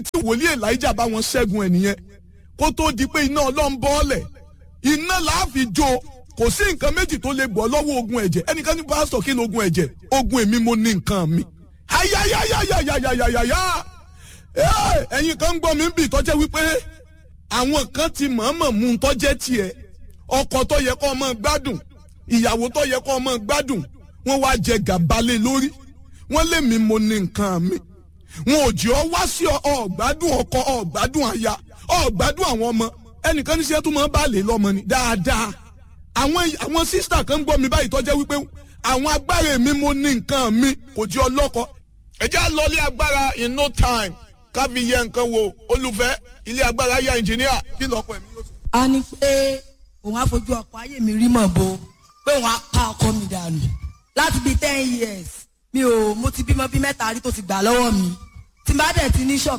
tí wòlíì elijah bá wọn ṣẹ́gun ẹ̀ nìyẹn kó tó di pé iná ọlọ́run bọ́ọ̀lẹ̀ iná láàfin jó kò sí nǹkan méjì tó lè gbọ́ lọ́wọ́ ogun ẹ̀jẹ̀ ẹnìkan ní pásítọ̀ kí ni ogun ẹ̀jẹ̀ ogun èmi mo ní nǹkan mi. ayayayayayayaya ẹ̀yin kan ń gbọ́ mi ń bì tọ́jẹ́ wípé àwọn kan ti mọ̀ọ́mọ̀ mú un tọ́jẹ́ tiẹ̀ ọkọ tó yẹ kó ọmọ gbádùn ìyàwó tó yẹ kó ọmọ gbádùn wọ́n wá jẹ gàbálẹ̀ lórí wọ́n lé mi mo ní nǹkan mi wọn ò jẹ́ ọ wá sí ọ̀gbádùn ọkọ ọ̀gbádùn aya ọ̀gbádùn àwọn ọmọ ẹnìkan ní sẹ́tù máa bá lè lọ́mọ ni dáadáa àwọn àwọn sísítà kan ń gbọ́ mi báyìí tọ́jẹ́ wípé àwọn agbára mi mo ní nǹkan mi kò jẹ́ ọlọ́kọ. ẹ jẹ́ àlọ́lé agbára in no time ká fi yẹ nǹkan wo olùfẹ́ ilé agbára ya ẹnjìníà kí lọ́kọ̀ ẹ̀mí yóò sọ. a ní pé òun á fojú ọkọ ayé mi rí mọ̀ bo pé òun á pa ọkọ mi dànù láti bíi ten years mi ò mo ti bímọ bíi mẹ́ta rí tó ti gbà lọ́wọ́ mi tí n bá dẹ̀ ti ní ṣọ́ọ̀bù